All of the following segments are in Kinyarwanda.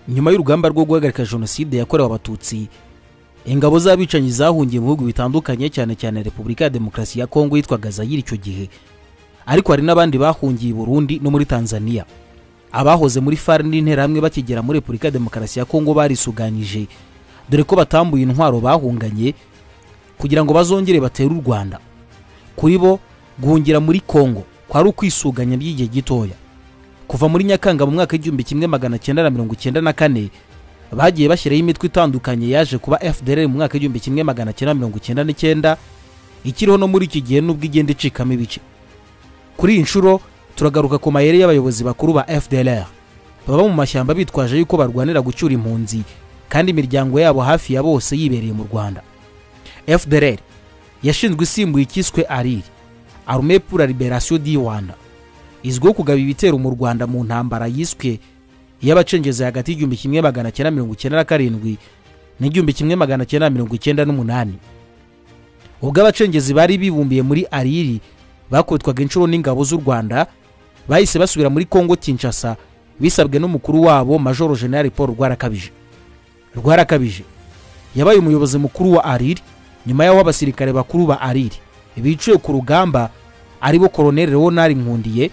nyuma y'urugamba rwo guhagarika jenoside yakorewe abatutsi ingabo z'abicanyi zahungiye mu bihugu bitandukanye cyane cyane repubulika ya demokarasi ya kongo yitwaga zayiri icyo gihe ariko hari n'abandi bahungiye i burundi no muri tanzania abahoze muri far n'interahamwe bakigera muri repubulika ya demokarasi ya kongo barisuganyije dore ko batambuye intwaro bahunganye kugira ngo bazongere batere u rwanda kuri bo guhungira muri kongo kwari ukwisuganya by'igihe gitoya kuva muri nyakanga mu mwaka w'igihumbi kimwe magana cyenda na mirongo icyenda na kane bagiye bashyiraho imitwe itandukanye yaje kuba fdr mu mwaka w'igihumbi kimwe magana cyenda mirongo icyenda n'icyenda ikiriho no muri iki gihe n'ubwo igenda icikamo ibice kuri iyi nshuro turagaruka ku mayeri y'abayobozi bakuru ba fdr baba mu mashyamba bitwaje yuko barwanira gucyura impunzi kandi imiryango yabo hafi ya bose yibereye mu rwanda fdr yashinzwe isimbuye icyiswe ariri arume pour la liberation di rwanda izwiho kugaba ibitero mu rwanda mu ntambara yiswe y'abacengezi hagati y'igihumbi kimwe magana cyenda mirongo icyenda na karindwi n'igihumbi kimwe magana cyenda mirongo icyenda n'umunani ubwo abacengezi bari bibumbiye muri ariri bakubitwaga inshuro n'ingabo z'u rwanda bahise basubira muri kongo kinshasa bisabwe n'umukuru wabo majoro general paul rwarakabije rwarakabije yabaye umuyobozi mukuru wa ariri nyuma y'aho abasirikare bakuru ba ariri bicuye ku rugamba aribo koroneri leonard nkundiye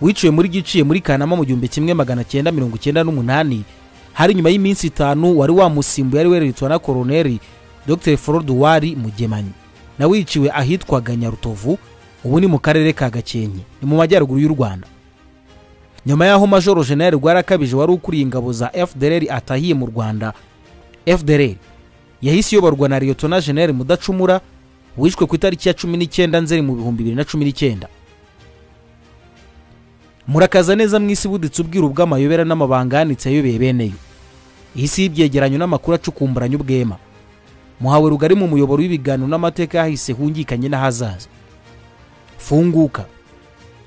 wiciwe muri giciye muri kanama mu gihumbi kimwe magana cyenda mirongo icyenda n'umunani hari nyuma y'iminsi itanu wari wamusimbuye ari wereretwa na koroneri dr forod wari mugemanyi nawe wiciwe ahitwaga nyarutovu ubu ni mu karere ka gakenke ni mu majyaruguru y'u rwanda nyuma y'aho majoro general rwarakabije wari ukuriye ingabo za fdr atahiye mu rwanda fdr yahise iyoborwa na liyotona general mudacumura wishwe ku itariki ya cumi n'icyenda nzeri mu bihumbi bibiri na cumi n'icyenda murakaza neza mu isi buditse ubwiru bw'amayobera n'amabanga yanitse ayobeye beneyo iyi si y'ibyegeranyo n'amakuru acukumburanye ubwema muhawe rugari mu muyoboro w'ibiganiro n'amateka yahise hungikanye n'ahazaza funguka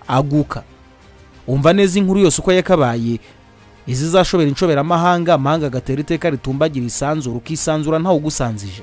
aguka umva neza inkuru yose uko yakabaye izizashobera inshoberamahanga amahanga agatera iteka ritumbagira isanzura ukisanzura ntawugusanzije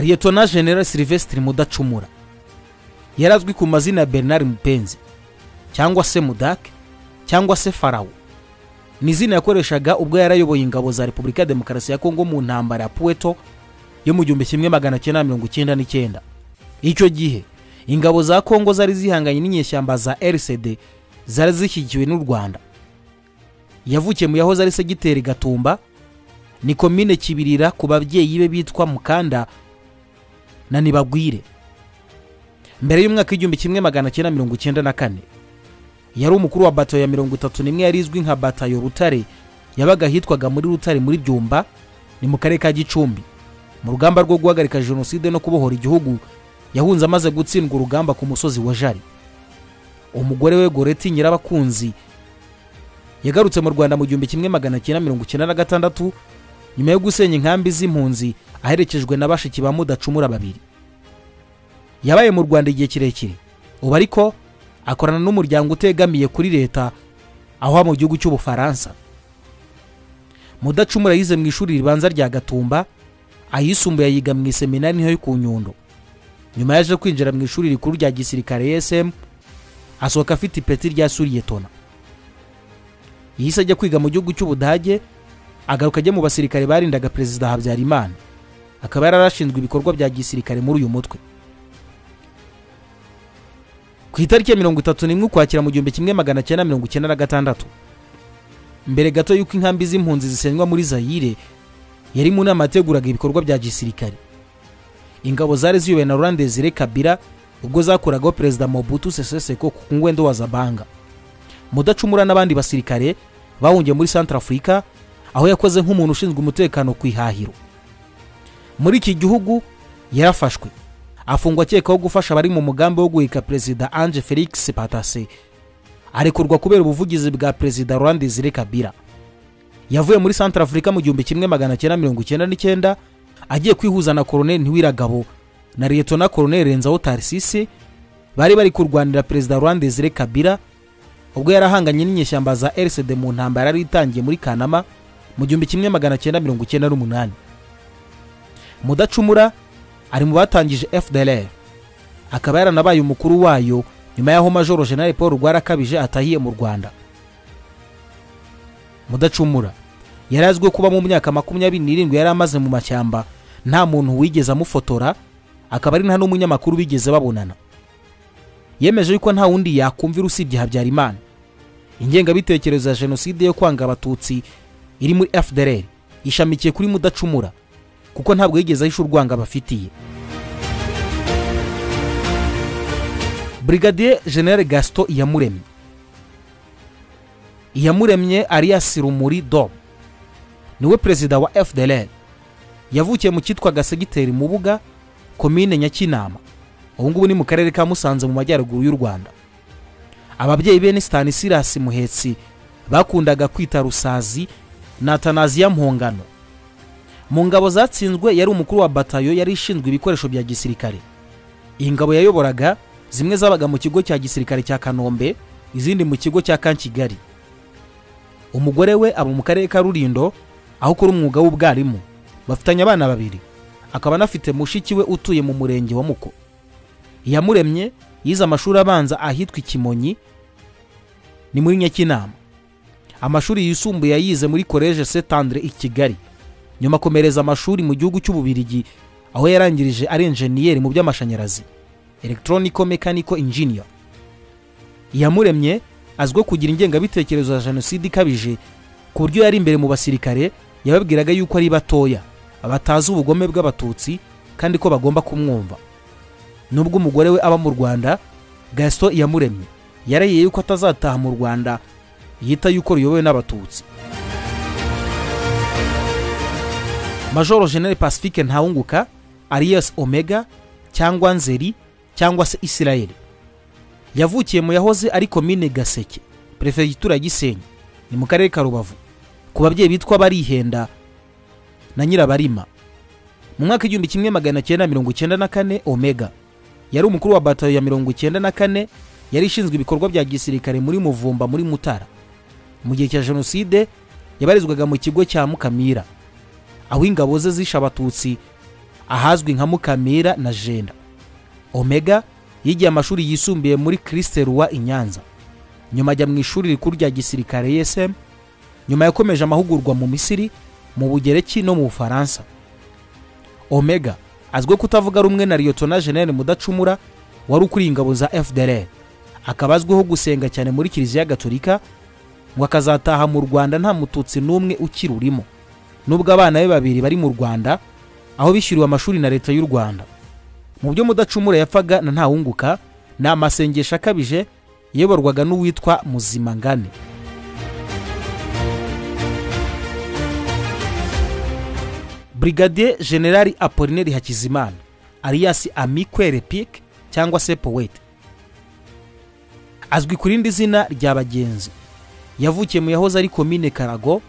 liyetona general silvestre mudacumura yari azwi ku mazina ya bernard mupenzi cyangwa se mudake cyangwa se farawo ni izina yakoreshaga ubwo yarayoboye ingabo za repubulika ya demokarasi ya kongo mu ntambara ya puweto yo mu gihumbi kimwe magana cyenda mirongo icyenda n'icyenda icyo gihe ingabo za kongo zari zihanganye n'inyeshyamba za rcd zari zishyigikiwe n'u rwanda yavukiye mu yahoze ari segiteri gatumba ni komine kibirira ku babyeyi be bitwa mukanda na nibagwire mbere y'umwaka w'igihumbi kimwe magana cyenda mirongo icyenda na kane yari umukuru wa batayo ya mirongo itatu n'imwe yari izwi nka batayo rutare yabaga ahitwaga muri rutare muri byumba ni mu karere ka gicumbi mu rugamba rwo guhagarika jenoside no kubohora igihugu yahunze amaze gutsindwa urugamba ku musozi wa jari umugore we goreti nyirabakunzi yagarutse mu rwanda mu gihumbi kimwe magana cyenda mirongo icyenda na gatandatu nyuma yo gusenya inkambi z'impunzi aherekejwe na bashiki ba mudacumura babiri yabaye mu rwanda igihe kirekire ubu ariko akorana n'umuryango utegamiye kuri leta aho mu gihugu cy'ubufaransa mudacumura yize mu ishuri ribanza rya gatumba ayisumbuye ayiga mu iseminari niho yo ku nyundo nyuma yaje kwinjira mu ishuri rikuru rya gisirikare esm asohoka afite ipeti rya suriyetona yihise ajya kwiga mu gihugu cy'ubudage agaruka ajya mu basirikare barindaga perezida habyarimana akaba yari arashinzwe ibikorwa bya gisirikare muri uyu mutwe ku itariki ya mirongo itatu n'imwe ukwakira mu gihumbi kimwe magana cyenda mirongo icyenda na gatandatu mbere gato y'uko inkambi z'impunzi zisenywa muri zayire yari mu nama yateguraga ibikorwa bya gisirikare ingabo zari ziyobowe na rurandezire kabira ubwo zakuragaho perezida mobutu sese seko ku ngwendo wa zabanga mudacumura n'abandi basirikare bahungiye muri centre afurika aho yakoze nk'umuntu ushinzwe umutekano ku ihahiro muri iki gihugu yarafashwe afungwa akekwaho gufasha abari mu mugambi wo guhika perezida ange felix patase arekurwa kubera ubuvugizi bwa perezida rwanda izire kabira yavuye muri santara afurika mu gihumbi kimwe magana cyenda mirongo icyenda n'icyenda agiye kwihuza na koroneli ntiwiragabo na leta na koroneli renzaho tarisisi bari bari kurwanira perezida rwanda izire kabira ubwo yarahanganye n'inyeshyamba za rcd mu ntambara yari itangiye muri kanama mu gihumbi kimwe magana cyenda mirongo icyenda n'umunani mudacumura ari mu batangije fdr akaba yaranabaye umukuru wayo nyuma y'aho majoro general paul rwarakabije atahiye mu rwanda mudacumura yari azwiho kuba mu myaka makumyabiri n'irindwi yari amaze mu mashyamba nta muntu wigeze amufotora akaba ari nta n'umunyamakuru bigeze babonana yemeje yuko nta wundi yakumvira usibye habyarimana ingengabitekerezo ya jenoside yo kwanga abatutsi iri muri fdr ishamikiye kuri mudacumura kuko ntabwo yigeze ahisha urwanga abafitiye brigadier general gaston iyamuremye iyamuremye arias rumuri dom niwe perezida wa fdr yavukiye mu cyitwaga segiteri mubuga komine nyakinama ubu ngubu ni mu karere ka musanze mu majyaruguru y'u rwanda ababyeyi be ni stanisirasi muhetsi bakundaga kwita rusazi na tanaziya mpongano mu ngabo zatsinzwe yari umukuru wa batayo yari ishinzwe ibikoresho bya gisirikare iyi ngabo yayoboraga zimwe zabaga mu kigo cya gisirikare cya kanombe izindi mu kigo cya kankigali umugore we aba mu karere ka rurindo aho ukora umwuga w'ubwarimu bafitanye abana babiri akaba anafite mushiki we utuye mu murenge wa muko iyamuremye yize amashuri abanza ahitwa ikimonyi ni muri nyakinama amashuri yisumbuye yayize muri koleje setandre i kigali nyuma akomereza amashuri mu gihugu cy'ububirigi aho yarangirije ari enjeniyeri mu by'amashanyarazi electronico mechanical engineer iyamuremye azwiho kugira ingengabitekerezo ya jenoside ikabije ku buryo yari imbere mu basirikare yababwiraga yuko ari batoya batazi ubugome bw'abatutsi kandi ko bagomba kumwumva nubwo umugore we aba mu rwanda gasito iyamuremye yarahiye yuko atazataha mu rwanda yita yuko ruyobowe n'abatutsi majoro general pacifique ntawunguka arias omega cyangwa nzeri cyangwa se israel yavukiye mu yahoze ari komine gaseke perefegitura ya gisenyi ni mu karere ka rubavu ku babyeyi bitwa barihenda na nyirabarima mu mwaka igihumbi kimwe magana cyenda mirongo icyenda na kane omega yari umukuru wa batayo ya mirongo icyenda na kane yari ishinzwe ibikorwa bya gisirikare muri muvumba muri mutara mu gihe cya jenoside yabarizwaga mu kigo cya mukamira aho ingabo ze zishe abatutsi ahazwi nka mukamira na jenda omega yigiye amashuri yisumbuye muri kirisiteruwa i nyanza nyuma ajya mu ishuri rikuru rya gisirikare esm nyuma yakomeje amahugurwa mu misiri mu bugereki no mu bufaransa omega azwiho kutavuga rumwe na liyotona jeneri mudacumura wari ukuriye ingabo za fdr akaba azwiho gusenga cyane muri kiliziya gatolika ngo akazataha mu rwanda nta mututsi n'umwe ukirurimo nubwo abana be babiri bari mu rwanda aho bishyuriwe amashuri na leta y'u rwanda mu byo mudacumura yapfaga na ntawunguka ni amasengesho akabije yayoborwaga n'uwitwa muzimangane brigadier generali apolineri hakizimana alias amikwe repike cyangwa se powete azwi ku rindi zina rya bagenzi yavukiye mu yahoze ari komine karago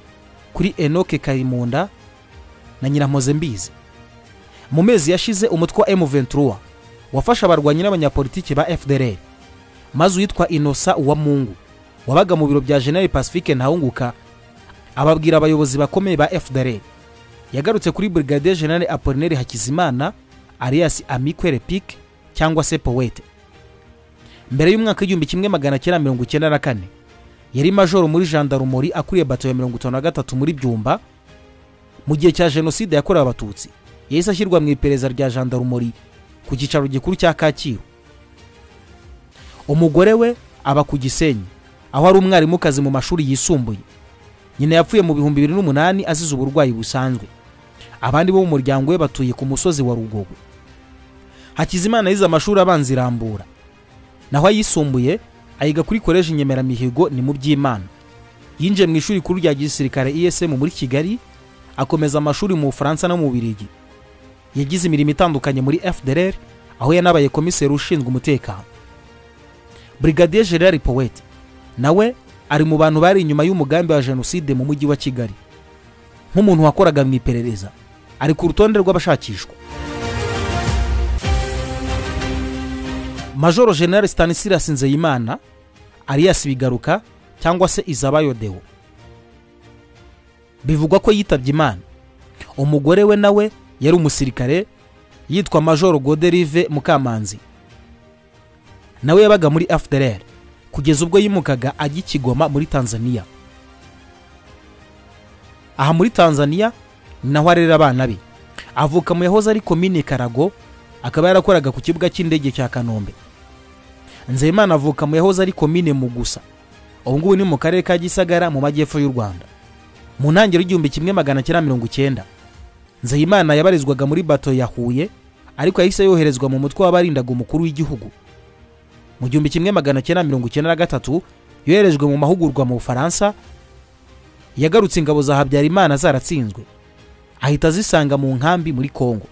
kuri enoke karimunda na nyirampoze mbizi mu mezi yashize umutwe wa m23 wafashe abarwanyi n'abanyapolitiki ba fdr maze uwitwa inosa uwamungu wabaga mu biro bya general pacifique ntawunguka ababwira abayobozi bakomeye ba fdr yagarutse kuri brigadier general apolineri hakizimana alias amikwe repike cyangwa se powete mbere y'umwaka w'igihumbi kimwe magana cyenda mirongo icyenda na kane yari majoro muri jandarumori akuriye bato ya mirongo itanu na gatatu muri byumba mu gihe cya jenoside yakorewe abatutsi yahise ashyirwa mu iperereza rya jandarumori ku cyicaro gikuru cya kacyiru umugore we aba ku gisenyi aho ari umwarimukazi mu mashuri yisumbuye nyina yapfuye mu bihumbi bibiri n'umunani azize uburwayi busanzwe abandi bo mu muryango we batuye ku musozi wa rugogo hakizimana yize amashuri abanza irambura naho ayisumbuye ayiga kuri koleji nyemeramihigo ni mu by'imana yinjiye mu ishuri rikuru rya gisirikare esm muri kigali akomeza amashuri mu bufaransa no mu birigi yagize imirimo itandukanye muri fdr aho yanabaye komiseri ushinzwe umutekano brigadier gerard poweti nawe ari mu bantu bari inyuma y'umugambi wa jenoside mu mujyi wa kigali nk'umuntu wakoraga mu iperereza ari ku rutonde rw'abashakishwa majoro general stanislas nzeyimana alias bigaruka cyangwa se izabayo deo bivugwa ko yitabye imana umugore we nawe yari umusirikare yitwa majoro goderive mukamanzi nawe yabaga muri fdr kugeza ubwo yimukaga ajya i kigoma muri tanzania aha muri tanzania ni naho arera abana be avuka mu yahoze ari komine karago akaba yarakoraga ku kibuga cy'indege cya kanombe nzeyimana avuka mu yahoze ari komine mugusa ubu ngubu ni mu karere ka gisagara mu majyepfo y'u rwanda mu ntangiriro y'igihumbi kimwe magana cyenda mirongo icyenda nzeyimana yabarizwaga muri bato ya huye ariko yahise yoherezwa mu mutwe w'abarindaga umukuru w'igihugu mu gihumbi kimwe magana cyenda mirongo icyenda na gatatu yoherejwe mu mahugurwa mu bufaransa yagarutse ingabo za habyarimana zaratsinzwe ahita azisanga mu nkambi muri kongo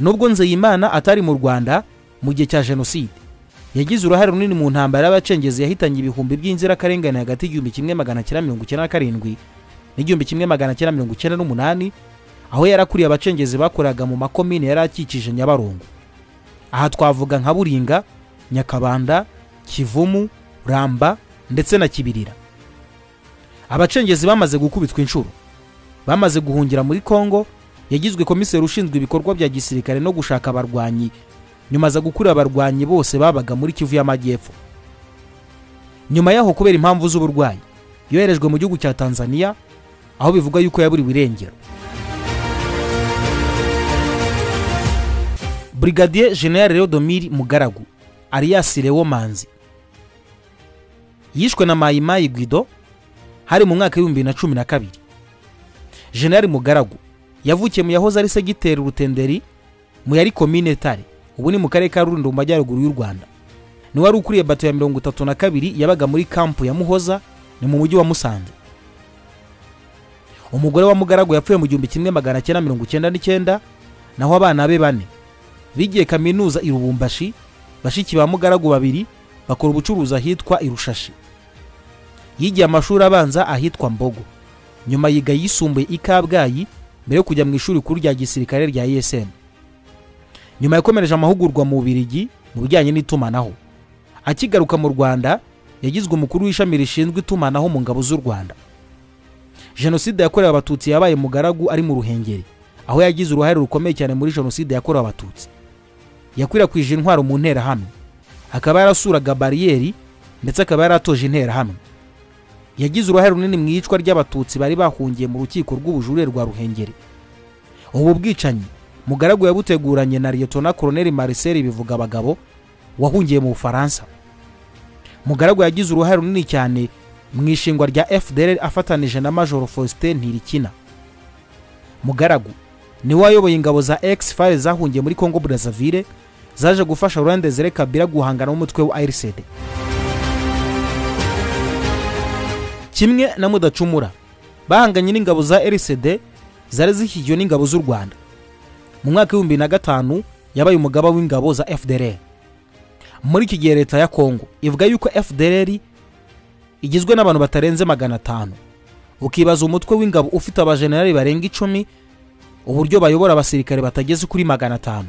nubwo nzeyimana atari mu rwanda mu gihe cya jenoside yagize uruhare runini mu ntambara y'abacengezi yahitanye ibihumbi by'inzirakarengane hagati y'igihumbi kimwe magana cyenda mirongo icyenda na karindwi n'igihumbi kimwe magana cyenda mirongo icyenda n'umunani aho yarakuriye abacengezi bakoraga mu makomine yari akikije nyabarongo aha twavuga nka buringa nyakabanda kivumu ramba ndetse na kibirira abacengezi bamaze gukubitwa inshuro bamaze guhungira muri kongo yagizwe komiseri ushinzwe ibikorwa bya gisirikare no gushaka abarwanyi nyuma aza gukura abarwanyi bose babaga muri kivu y'amajyepfo nyuma yaho kubera impamvu z'uburwayi yoherejwe mu gihugu cya tanzania aho bivugwa yuko yaburiwe irengero brigadier general leodomir mugaragu alias lewo manzi yishwe na mayimayi guido hari mu mwaka w'ibihumbi bibiri na cumi na kabiri general mugaragu yavukiye mu yahoze ari segiteri rutenderi mu yari komine tare ubu ni mu karere ka rulindo mu majyaruguru y'u rwanda niwe wari ukuriye bato ya mirongo itatu na kabiri yabaga muri kampu ya muhoza ni mu mujyi wa musanze umugore wa mugaragu yapfuye mu gihumbi kimwe magana cyenda mirongo icyenda n'icyenda naho abana be bane bigiye kaminuza i rubumbashi bashiki ba mugaragu babiri bakora ubucuruzi ahitwa irushashi yigiye amashuri abanza ahitwa mbogo nyuma yiga yisumbuye i kabgayi mbere yo kujya mu ishuri rikuru rya gisirikare rya esm nyuma yakomereje amahugurwa mu bubirigi mu bijyanye n'itumanaho akigaruka mu rwanda yagizwe umukuru w'ishami rishinzwe itumanaho mu ngabo z'u rwanda jenoside yakorewe abatutsi yabaye mugaragu ari mu ruhengeri aho yagize uruhare rukomeye cyane muri jenoside yakorewe abatutsi yakwirakwije intwaro mu nterahamwe akaba yarasuraga bariyeri ndetse akaba yaratoje interahamwe yagize uruhare runini mu iyicwa ry'abatutsi bari bahungiye mu rukiko rw'ubujurire rwa ruhengeri ubu bwicanyi mugaragu yabuteguranye na liyetona koroneri mariseri bivuga abagabo wahungiye mu bufaransa mugaragu yagize uruhare runini cyane mu ishingwa rya fdr afatanije na majoro faustin ntirikina mugaragu niwe wayoboye ingabo za ex fire zahungiye muri congo brazzaville zaje gufasha rurandezere kabira guhangana n'umutwe wa rcd kimwe na mudacumura bahanganye n'ingabo za rcd zari zishyigiwe n'ingabo z'u rwanda mu mwaka w'ibihumbi na gatanu yabaye umugaba w'ingabo za fdr muri iki gihe leta ya kongo ivuga yuko fdr igizwe n'abantu batarenze magana atanu ukibaza umutwe w'ingabo ufite abajenerali barenga icumi uburyo bayobora abasirikare batageze kuri magana atanu